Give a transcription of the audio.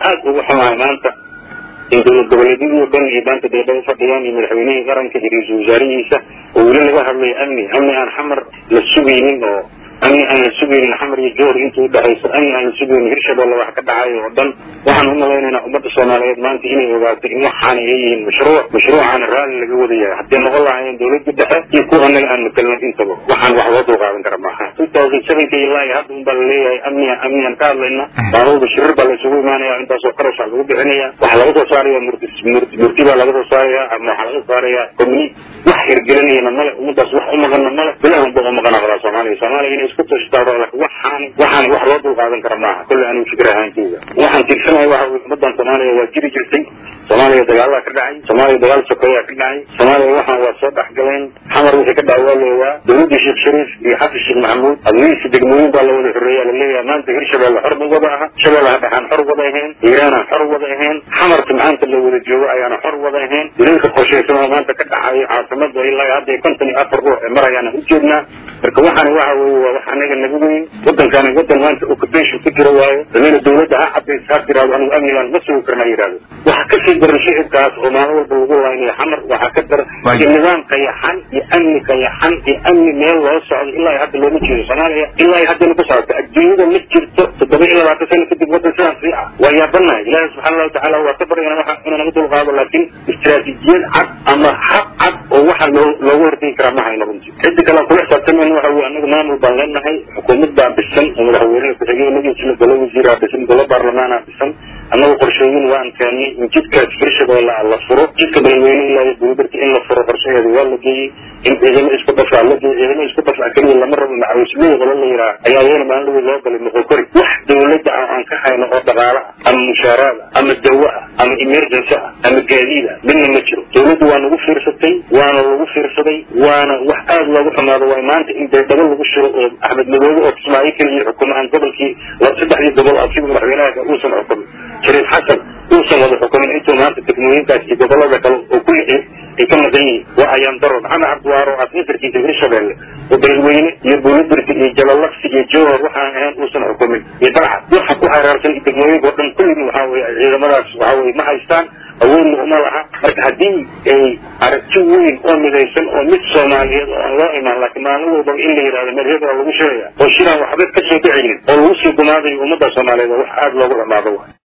aad ugu xumahay maanta in dowlad goboleedyadii dhan ay maanta deedha u fadhiyaan iyo madaxweynihii qaranka iyo ra-iisul wasaarihiisa oo weli laga hadlayo amni amni aan xamar la sugaynin oo amni aan la sugaynin xamar iyo joor inta udhexayso amni aan la sugaynin hirshabelle wax ka dhacayo oo dhan waxaan u malaynaynaa ummadda soomaaliyeed maanta inay ogaato in waxaana ay yihiin mashruuc mashruucaana raalli laga wada yahay haddii noqon lahaayeen dowladda dhexe iyo kuwa annaga aan makalna intaba waxaan wax loo dulqaadan kara maaha two thousand sevenka ilaa iyo hadda un baa laleeyahay amniya amniyan ka hadlayna maalmaba shirir baa la isugu imaanaya intaasoo qarasha lagu bixinaya waxaa laga soo saaraya murti murti baa laga soo saaraya ama waxaa laga saaraya community wax hirgelinayana male ummadaas wax umaqana male bilahan ba umaqana qalaa soomaaliya soomaaliya inay isku tashtaado waxaan waxaan wax loo dulqaadan kara maaha kolle anigu fikir ahaankeyga waxaan tiigsanahay waxa weye ummadan soomaaliya waa jiri jirtay soomaaliya dagaalaa ka dhacay soomaaliya dagaal sokeeyaa ka dhacay soomaaliya waxaan waa soo dhexgaleen xamar wixii ka dhaca waa leewaa dowladdii sheekh shariif iyo xasan sheekh maxamuud adliisi degmooyin baa la wada xoreeya laleeyahay maanta hirshabelle xor ma wada aha shabeellaha dhexaan xor wada ahayn hiiraanaan xor wada ahayn xamarka maanta la wada joogo ayaana xor wada ahayn dilalka qorshaysan oo maanta ka dhacayo caasimada ilaa hadda konton iyo afar ruux ee marayaana u jeednaa marka waxaani waxa weye waa wax anaga nagu weyn wadankaani wadan maanta occupation ku jira waayo dameyna dowladda ha cadays ha tiraado anigu amnigaan ma sugi karna yidhahdo waxa kasii daran shicibkaas oo maalin walba lagu laynayo xamar waxaa ka daran iyo nidaam qayaxan iyo amni qayaxan iyo amni meel loo socdo ilaa hadda looma jeedo soomaaliya ilaa haddana ku socoto adduunyada ma jirto toddoba iyo labaatan sano kadib wadan sidaas sii ah waa yaabanahay ilaahi subxaana allahu tacala waa ka baryana waxa inuu naga dulqaado laakiin istiraatiijiyad cad ama hab cad oo waxa loo loogu hortegi karaa ma hayno runtii cidda kale kula xisaabtamayna waxa weye anagu maamul baan leenahay xukuumad baa dhisan oo madaxweynaha ku-xigeenadiisina golo wasiiraa dhisan golo baarlamaanaa dhisan annagu qorshooyin waan keennay in jidkaas hirshabelle la furo jidka madaxweyne ilaa iyo dowladarka in la furo qorshaheeda waa la geeyey in ciidamo isku dhafaa la geeyey ciidamo isku dhafaa keliya lama rabo macawisley qolo la yidhaha ayaa iyana maalinlawi loo galay moqokori wax dowladda ah aan ka hayno oo dhaqaala ah ama mushaaraad ah ama dawo ah ama emergency ah ama gaadiid ah midna ma jiro dowladdu waa nagu fiirsatay waana lagu fiirsaday waana wax aad loogu xumaado waay maanta in beedhabo lagu shiro oo axmed madoobe oo kismaayo keliya xukumo aan gobolkii saddexdii gobol asiga madaxweynaha uusan xukumin shariif xasan uusan wada xukumin intuu maanta degmooyinkaas iyo gobolada kale oo kulli ay ka maqan yihiin waa ayaan daro maxamed cabdiwaaro asmisarkiisa hirshabelle oo beledweyne iyo buulidirti iyo jalalaqsi iyo jowhar waxaan ahayn uusan xukumin iyo dalcad waxa ku xeeraarsan degmooyinka oo dhan kulligii waxaa weye ciidamadaas waxaa weye ma haystaan awoodna uma laha marka haddii ay aragti weyn oo midaysan oo mid soomaaliyeed oo aan loo imaan laakiin maalin walbaba in la yidhahdo madheb waa lagu sheegaya oo shiraan waxba ka soo dhicaynin oo lagu sii gumaadayo ummadda soomaaliyeed oo wax aada loogu xumaado wa